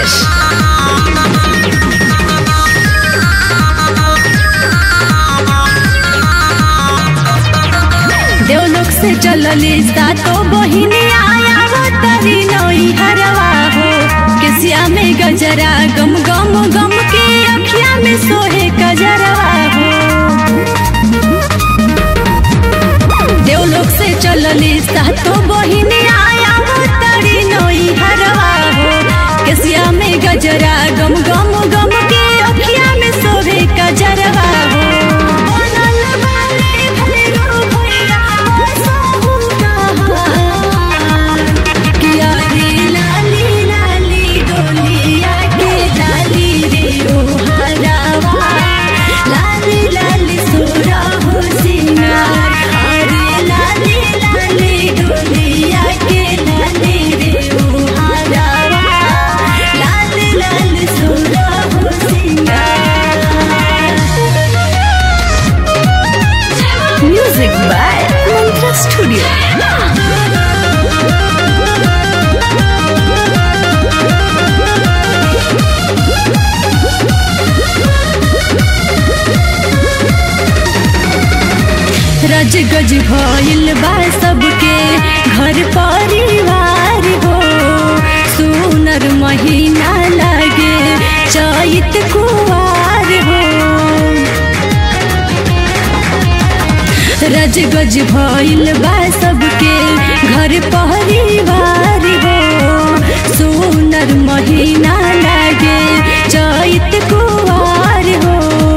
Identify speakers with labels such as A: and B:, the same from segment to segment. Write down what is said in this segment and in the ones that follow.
A: Prakash.
B: देवलोक से चलली सातो बहिनी आया हो तरी नई हरवा हो केसिया में गजरा गम गम गम के अखिया में सोहे कजरवा हो देवलोक से चलली सातो बहिनी आया हो तरी नई हरवा हो केसिया में गजरा गम गम गम के अखिया में सोहे कजरवा हो बनल बाले भैरो भैया बसहु कहाँ। किया रे लाली लाली डोलिया के लाली रे ओ हरावा लाली लाली सोरा हो सिंगार अरे लाली लाली डोलिया के लाली रे ओ हरावा लाली लाली सोरा हो सिंगार
A: Music by Mantra Studio.
B: रज गज भइल बा सबके घर परिवार हो सुनर महीना लागे चैत कुवार हो रज गज भइल बा सबके घर परिवार हो सुनर महीना लागे चैत कुवार हो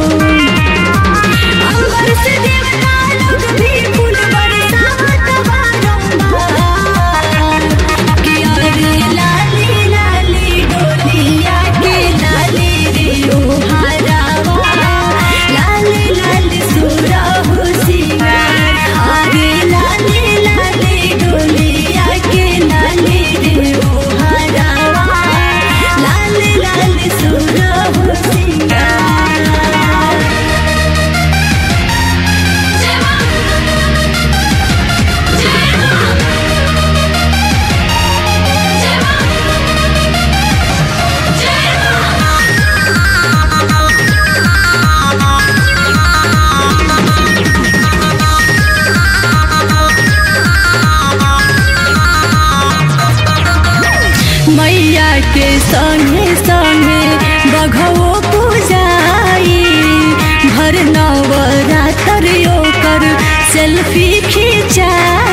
B: अंबर से देवता लोग भी फूल बरसात बारंबार किया रे लाली लाली डोलिया के लाली रे ओ हरावा लाली लाली सोरा हो सिंगार अरे लाली लाली डोलिया के लाली रे ओ हरावा लाली लाली सोरा हो सिंगार मैया के संगे संगे बघवो पूजाई भर नवरात्र ओकर सेल्फी खिंचाई